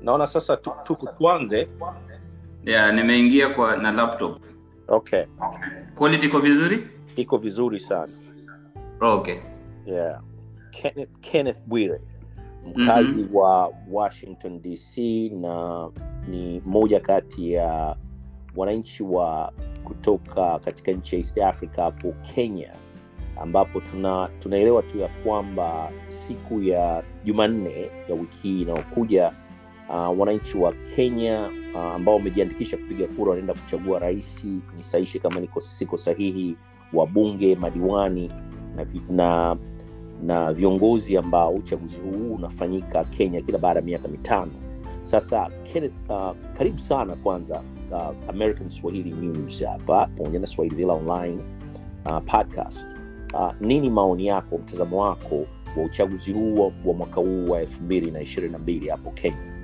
naona sasa tu, tu, tuanze Yeah, nimeingia kwa na laptop. okay Quality iko vizuri? iko vizuri sana Oh, okay. yeah. Kenneth, Kenneth Bwire mkazi wa Washington DC na ni moja kati ya wananchi wa kutoka katika nchi ya East Africa hapo Kenya, ambapo tuna tunaelewa tu ya kwamba siku ya Jumanne ya wiki hii inayokuja uh, wananchi wa Kenya uh, ambao wamejiandikisha kupiga kura wanaenda kuchagua rais, nisaishe kama niko siko sahihi, wabunge, madiwani na, vi- na na viongozi ambao uchaguzi huu unafanyika Kenya kila baada ya miaka mitano. Sasa Kenneth, uh, karibu sana kwanza uh, American Swahili News hapa pamoja na Swahili Villa Online uh, podcast. Uh, nini maoni yako, mtazamo wako wa uchaguzi huu wa, wa mwaka huu wa elfu mbili na ishirini na mbili hapo Kenya?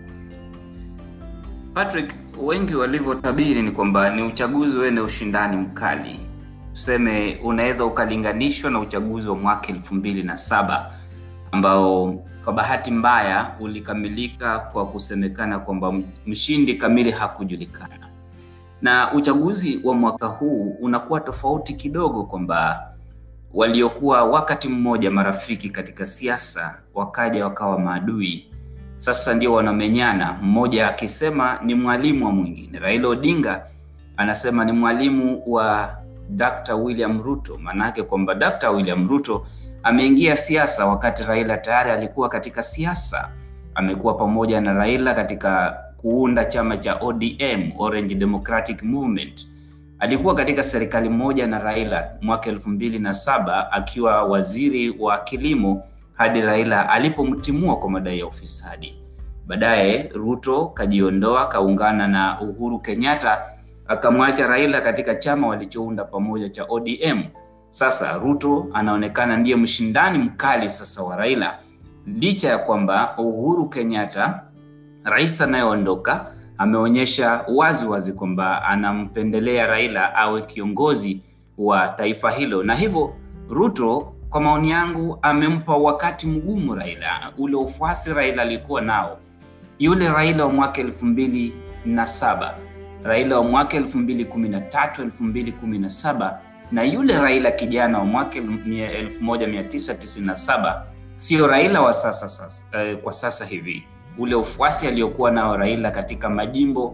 Patrick, wengi walivyotabiri ni kwamba ni uchaguzi wenye ushindani mkali, tuseme unaweza ukalinganishwa na uchaguzi wa mwaka elfu mbili na saba ambao kwa bahati mbaya ulikamilika kwa kusemekana kwamba mshindi kamili hakujulikana, na uchaguzi wa mwaka huu unakuwa tofauti kidogo, kwamba waliokuwa wakati mmoja marafiki katika siasa wakaja wakawa maadui sasa ndio wanamenyana, mmoja akisema ni mwalimu wa mwingine. Raila Odinga anasema ni mwalimu wa Dr. William Ruto, maanake kwamba Dr. William Ruto ameingia siasa wakati Raila tayari alikuwa katika siasa. Amekuwa pamoja na Raila katika kuunda chama cha ODM, Orange Democratic Movement. Alikuwa katika serikali moja na Raila mwaka elfu mbili na saba akiwa waziri wa kilimo hadi Raila alipomtimua kwa madai ya ufisadi. Baadaye Ruto kajiondoa, kaungana na Uhuru Kenyatta, akamwacha Raila katika chama walichounda pamoja cha ODM. Sasa Ruto anaonekana ndiye mshindani mkali sasa wa Raila, licha ya kwamba Uhuru Kenyatta, rais anayeondoka, ameonyesha wazi wazi kwamba anampendelea Raila awe kiongozi wa taifa hilo, na hivyo Ruto kwa maoni yangu amempa wakati mgumu Raila. Ule ufuasi Raila alikuwa nao, yule Raila wa mwaka elfu mbili na saba Raila wa mwaka elfu mbili kumi na tatu elfu mbili kumi na saba na yule Raila kijana wa mwaka elfu moja mia tisa tisini na saba sio Raila wa sasa, sasa eh, kwa sasa hivi. Ule ufuasi aliokuwa nao Raila katika majimbo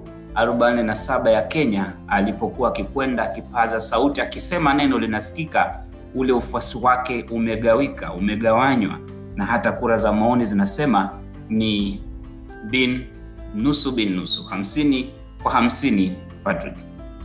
47 ya Kenya alipokuwa akikwenda akipaza sauti akisema neno linasikika ule ufuasi wake umegawika, umegawanywa, na hata kura za maoni zinasema ni bin nusu bin nusu, hamsini kwa hamsini. Patrick,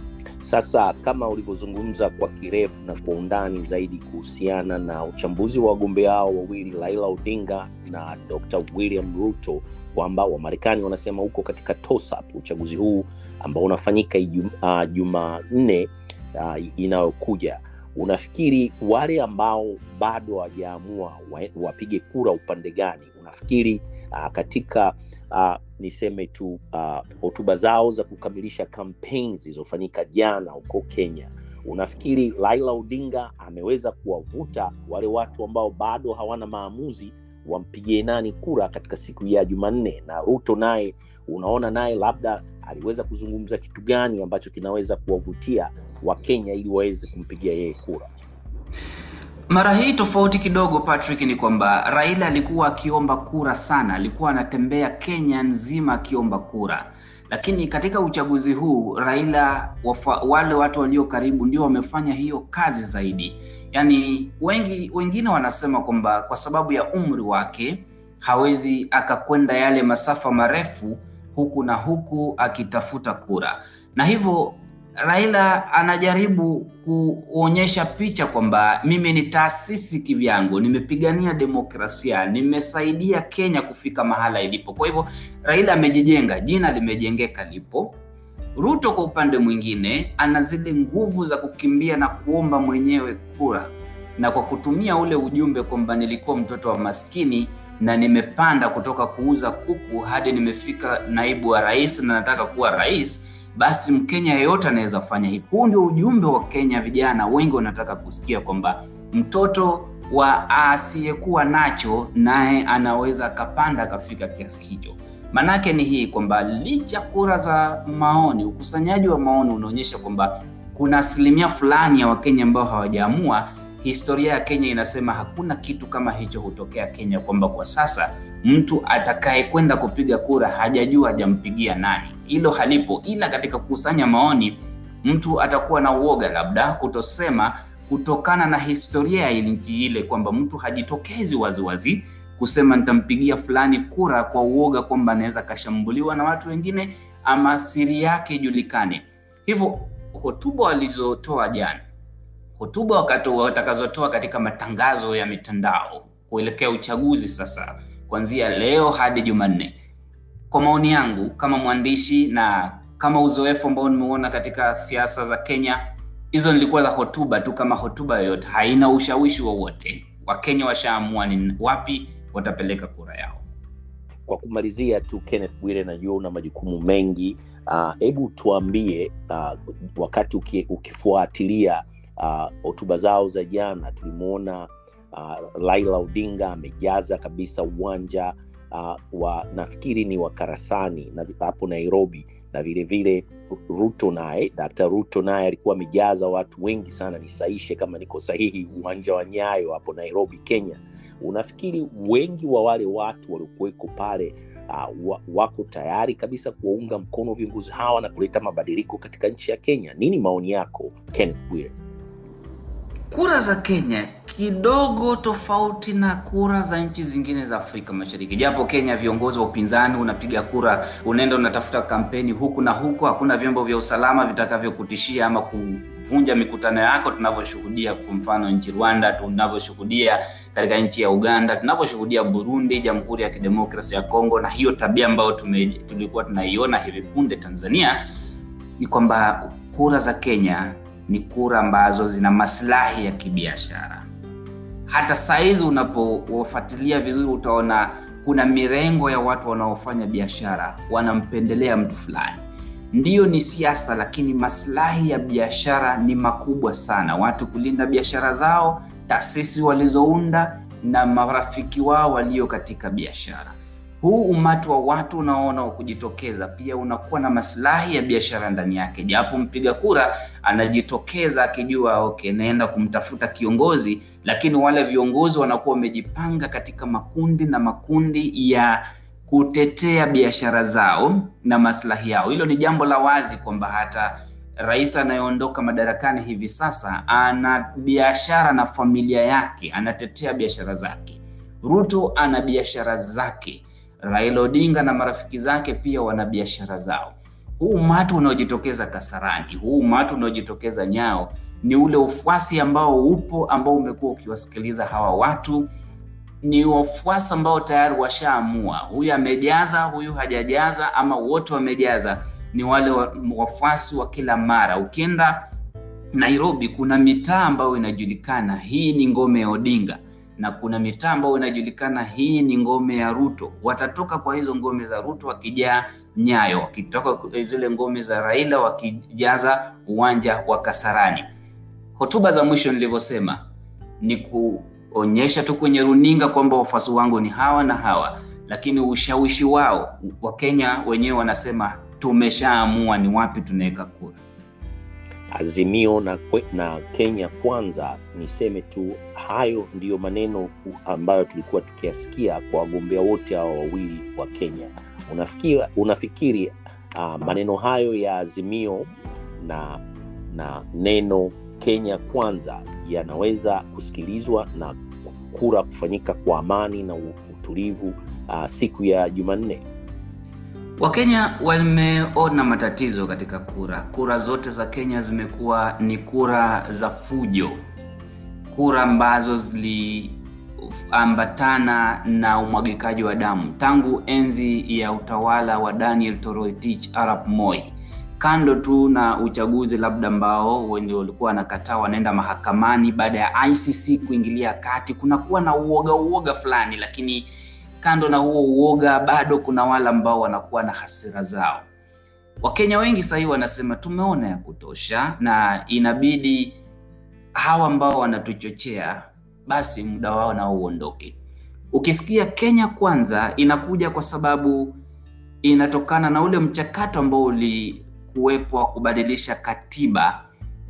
Sasa kama ulivyozungumza kwa kirefu na kwa undani zaidi kuhusiana na uchambuzi wa wagombea hao wawili Raila Odinga na Dr. William Ruto kwamba Wamarekani wanasema huko katika toss-up uchaguzi huu ambao unafanyika ijum- ah, Jumanne uh, inayokuja unafikiri wale ambao bado hawajaamua wa- wapige kura upande gani unafikiri uh, katika uh, niseme tu ah, hotuba zao za kukamilisha kampeni zilizofanyika jana huko kenya unafikiri raila odinga ameweza kuwavuta wale watu ambao bado hawana maamuzi wampigie nani kura katika siku ya jumanne na ruto naye unaona naye labda aliweza kuzungumza kitu gani ambacho kinaweza kuwavutia wakenya ili waweze kumpigia yeye kura mara hii tofauti kidogo Patrick, ni kwamba Raila alikuwa akiomba kura sana, alikuwa anatembea Kenya nzima akiomba kura, lakini katika uchaguzi huu Raila wafa, wale watu walio karibu ndio wamefanya hiyo kazi zaidi. Yaani wengi wengine wanasema kwamba kwa sababu ya umri wake hawezi akakwenda yale masafa marefu huku na huku akitafuta kura, na hivyo Raila anajaribu kuonyesha picha kwamba mimi ni taasisi kivyangu, nimepigania demokrasia, nimesaidia Kenya kufika mahala ilipo. Kwa hivyo Raila amejijenga, jina limejengeka lipo. Ruto kwa upande mwingine ana zile nguvu za kukimbia na kuomba mwenyewe kura, na kwa kutumia ule ujumbe kwamba nilikuwa mtoto wa maskini na nimepanda kutoka kuuza kuku hadi nimefika naibu wa rais na nataka kuwa rais basi Mkenya yeyote anaweza fanya hivi. Huu ndio ujumbe wa Kenya. Vijana wengi wanataka kusikia kwamba mtoto wa asiyekuwa nacho naye anaweza akapanda akafika kiasi hicho. Manake ni hii kwamba licha kura za maoni, ukusanyaji wa maoni unaonyesha kwamba kuna asilimia fulani ya Wakenya ambao hawajaamua. Historia ya Kenya inasema hakuna kitu kama hicho hutokea Kenya, kwamba kwa sasa mtu atakaye kwenda kupiga kura hajajua hajampigia nani. Hilo halipo, ila katika kukusanya maoni mtu atakuwa na uoga labda kutosema, kutokana na historia ya nchi ile, kwamba mtu hajitokezi waziwazi kusema nitampigia fulani kura kwa uoga kwamba anaweza kashambuliwa na watu wengine ama siri yake ijulikane. Hivyo hotuba walizotoa jana, hotuba wakati watakazotoa katika matangazo ya mitandao kuelekea uchaguzi sasa, kuanzia leo hadi Jumanne, kwa maoni yangu kama mwandishi na kama uzoefu ambao nimeona katika siasa za Kenya, hizo nilikuwa za hotuba tu kama hotuba yoyote, haina ushawishi wowote. Wakenya washaamua ni wapi watapeleka kura yao. Kwa kumalizia tu, Kenneth Bwire, najua una majukumu mengi, hebu uh, tuambie uh, wakati uki, ukifuatilia hotuba uh, zao za jana, tulimwona uh, Raila Odinga amejaza kabisa uwanja uh, wa nafikiri ni wa Karasani na hapo Nairobi, na vilevile Ruto naye Dkt. Ruto naye alikuwa amejaza watu wengi sana, nisaishe kama niko sahihi, uwanja wa Nyayo hapo Nairobi, Kenya. Unafikiri wengi wa wale watu waliokuweko pale uh, wako tayari kabisa kuwaunga mkono viongozi hawa na kuleta mabadiliko katika nchi ya Kenya? Nini maoni yako Kenneth Bwire? Kura za Kenya kidogo tofauti na kura za nchi zingine za Afrika Mashariki, japo Kenya viongozi wa upinzani unapiga kura, unaenda unatafuta kampeni huku na huku, hakuna vyombo vya usalama vitakavyokutishia ama kuvunja mikutano yako, tunavyoshuhudia kwa mfano nchi Rwanda, tunavyoshuhudia katika nchi ya Uganda, tunavyoshuhudia Burundi, Jamhuri ya Kidemokrasia ya Kongo, na hiyo tabia ambayo tulikuwa tunaiona hivi punde Tanzania, ni kwamba kura za Kenya ni kura ambazo zina maslahi ya kibiashara. Hata saizi unapowafuatilia vizuri, utaona kuna mirengo ya watu wanaofanya biashara wanampendelea mtu fulani. Ndiyo, ni siasa, lakini maslahi ya biashara ni makubwa sana, watu kulinda biashara zao, taasisi walizounda na marafiki wao walio katika biashara. Huu umati wa watu unaona wa kujitokeza pia unakuwa na maslahi ya biashara ndani yake, japo mpiga kura anajitokeza akijua okay, naenda kumtafuta kiongozi, lakini wale viongozi wanakuwa wamejipanga katika makundi na makundi ya kutetea biashara zao na maslahi yao. Hilo ni jambo la wazi kwamba hata rais anayeondoka madarakani hivi sasa ana biashara na familia yake, anatetea biashara zake. Ruto ana biashara zake. Raila Odinga na marafiki zake pia wana biashara zao. Huu umati unaojitokeza Kasarani, huu umati unaojitokeza Nyao ni ule ufuasi ambao upo, ambao umekuwa ukiwasikiliza hawa watu. Ni wafuasi ambao tayari washaamua, huyu amejaza, huyu hajajaza, ama wote wamejaza. Ni wale wafuasi wa kila mara. Ukienda Nairobi, kuna mitaa ambayo inajulikana hii ni ngome ya Odinga na kuna mitaa ambayo inajulikana hii ni ngome ya Ruto. Watatoka kwa hizo ngome za Ruto wakijaa Nyayo, wakitoka zile ngome za Raila wakijaza uwanja wa Kasarani. Hotuba za mwisho nilivyosema ni kuonyesha tu kwenye runinga kwamba wafuasi wangu ni hawa na hawa, lakini ushawishi wao, Wakenya wenyewe wanasema tumeshaamua ni wapi tunaweka kura. Azimio na, na Kenya Kwanza, niseme tu hayo ndiyo maneno ambayo tulikuwa tukiyasikia kwa wagombea wote hawa wawili wa Kenya. Unafikiri, unafikiri uh, maneno hayo ya Azimio na, na neno Kenya Kwanza yanaweza kusikilizwa na kura kufanyika kwa amani na utulivu uh, siku ya Jumanne? Wakenya wameona matatizo katika kura. Kura zote za Kenya zimekuwa ni kura za fujo, kura ambazo ziliambatana na umwagikaji wa damu tangu enzi ya utawala wa Daniel Toroitich arap Moi. Kando tu na uchaguzi labda ambao wenye walikuwa wanakataa wanaenda mahakamani baada ya ICC kuingilia kati, kunakuwa na uoga uoga fulani, lakini kando na huo uoga bado kuna wale ambao wanakuwa na hasira zao. Wakenya wengi sahii wanasema tumeona ya kutosha, na inabidi hawa ambao wanatuchochea basi muda wao nao uondoke. Ukisikia Kenya Kwanza inakuja kwa sababu inatokana na ule mchakato ambao ulikuwepo wa kubadilisha katiba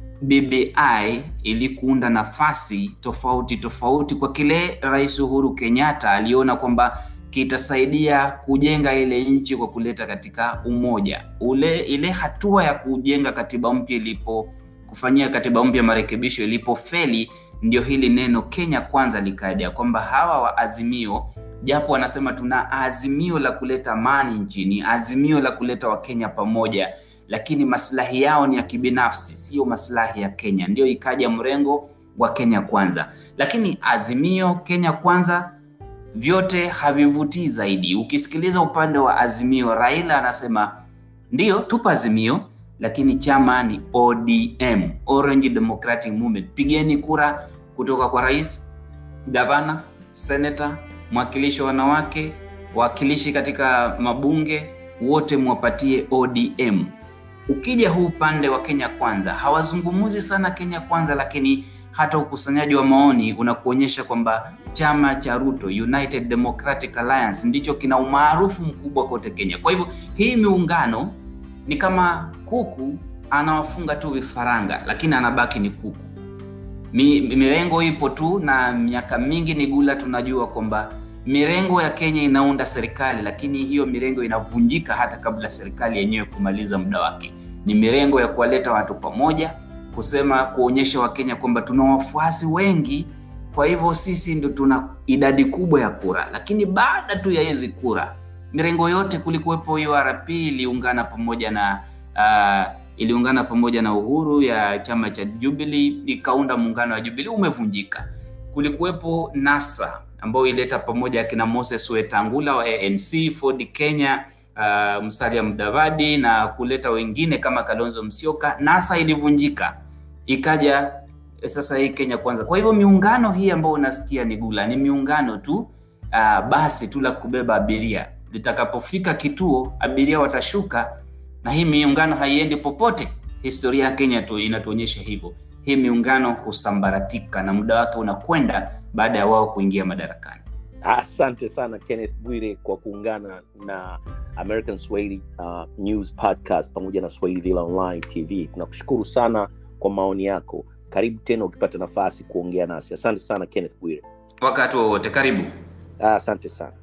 BBI ili kuunda nafasi tofauti tofauti kwa kile Rais Uhuru Kenyatta aliona kwamba kitasaidia kujenga ile nchi kwa kuleta katika umoja. Ule ile hatua ya kujenga katiba mpya ilipo kufanyia katiba mpya marekebisho ilipofeli, ndio hili neno Kenya kwanza likaja, kwamba hawa wa Azimio japo wanasema tuna azimio la kuleta amani nchini, azimio la kuleta Wakenya pamoja, lakini maslahi yao ni ya kibinafsi, sio maslahi ya Kenya. Ndio ikaja mrengo wa Kenya kwanza, lakini azimio, Kenya kwanza vyote havivutii zaidi. Ukisikiliza upande wa Azimio, Raila anasema ndio tupo Azimio, lakini chama ni ODM, Orange Democratic Movement. Pigeni kura kutoka kwa rais, gavana, senata, mwakilishi wa wanawake, wawakilishi katika mabunge, wote mwapatie ODM. Ukija huu upande wa Kenya Kwanza, hawazungumuzi sana Kenya Kwanza, lakini hata ukusanyaji wa maoni unakuonyesha kwamba chama cha Ruto, United Democratic Alliance, ndicho kina umaarufu mkubwa kote Kenya. Kwa hivyo hii miungano ni kama kuku anawafunga tu vifaranga, lakini anabaki ni kuku. Mi, mirengo ipo tu, na miaka mingi ni gula, tunajua kwamba mirengo ya Kenya inaunda serikali, lakini hiyo mirengo inavunjika hata kabla serikali yenyewe kumaliza muda wake. Ni mirengo ya kuwaleta watu pamoja, kusema kuonyesha Wakenya kwamba tuna wafuasi wengi, kwa hivyo sisi ndio tuna idadi kubwa ya kura. Lakini baada tu ya hizi kura, mirengo yote, kulikuwepo URP iliungana pamoja na uh, iliungana pamoja na Uhuru ya chama cha Jubilee ikaunda muungano wa Jubilee, umevunjika. Kulikuwepo NASA ambayo ileta pamoja akina Moses Wetangula wa ANC, Ford Kenya, uh, Musalia Mudavadi na kuleta wengine kama Kalonzo Musyoka. NASA ilivunjika, ikaja sasa hii Kenya Kwanza. Kwa hivyo miungano hii ambayo unasikia ni gula, ni miungano tu uh, basi tu la kubeba abiria. Litakapofika kituo, abiria watashuka na hii miungano haiendi popote. Historia ya Kenya tu inatuonyesha hivyo. Hii miungano husambaratika na muda wake unakwenda baada ya wao kuingia madarakani. Asante sana Kenneth Bwire kwa kuungana na American Swahili uh, News Podcast pamoja na Swahili Villa Online TV. Tunakushukuru sana kwa maoni yako. Karibu tena ukipata nafasi kuongea nasi. Asante sana Kenneth Bwire. Wakati wowote, karibu. Asante sana.